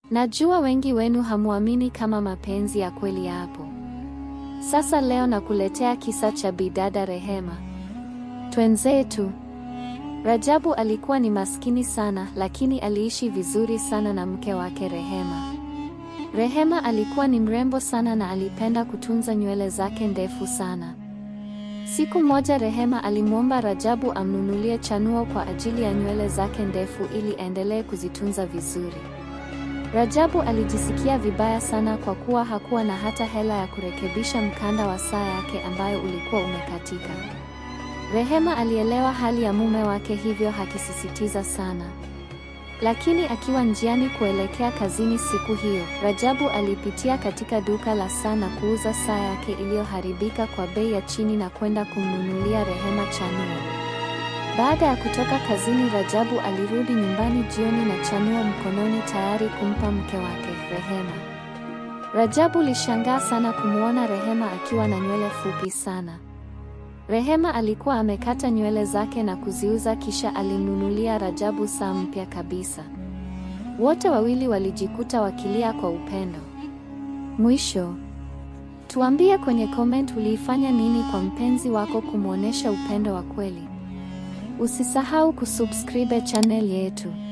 Najua wengi wenu hamuamini kama mapenzi ya kweli yapo. Sasa leo nakuletea kisa cha bidada Rehema. Twenzetu. Rajabu alikuwa ni maskini sana, lakini aliishi vizuri sana na mke wake Rehema. Rehema alikuwa ni mrembo sana na alipenda kutunza nywele zake ndefu sana. Siku moja Rehema alimwomba Rajabu amnunulie chanuo kwa ajili ya nywele zake ndefu ili aendelee kuzitunza vizuri. Rajabu alijisikia vibaya sana kwa kuwa hakuwa na hata hela ya kurekebisha mkanda wa saa yake ambayo ulikuwa umekatika. Rehema alielewa hali ya mume wake hivyo hakisisitiza sana. Lakini akiwa njiani kuelekea kazini siku hiyo, Rajabu alipitia katika duka la saa na kuuza saa yake iliyoharibika kwa bei ya chini na kwenda kumnunulia Rehema chanuo. Baada ya kutoka kazini, Rajabu alirudi nyumbani jioni na chanuo mkononi tayari kumpa mke wake Rehema. Rajabu lishangaa sana kumwona Rehema akiwa na nywele fupi sana. Rehema alikuwa amekata nywele zake na kuziuza kisha alimnunulia Rajabu saa mpya kabisa. Wote wawili walijikuta wakilia kwa upendo. Mwisho, tuambie kwenye comment uliifanya nini kwa mpenzi wako kumwonyesha upendo wa kweli. Usisahau kusubscribe channel yetu.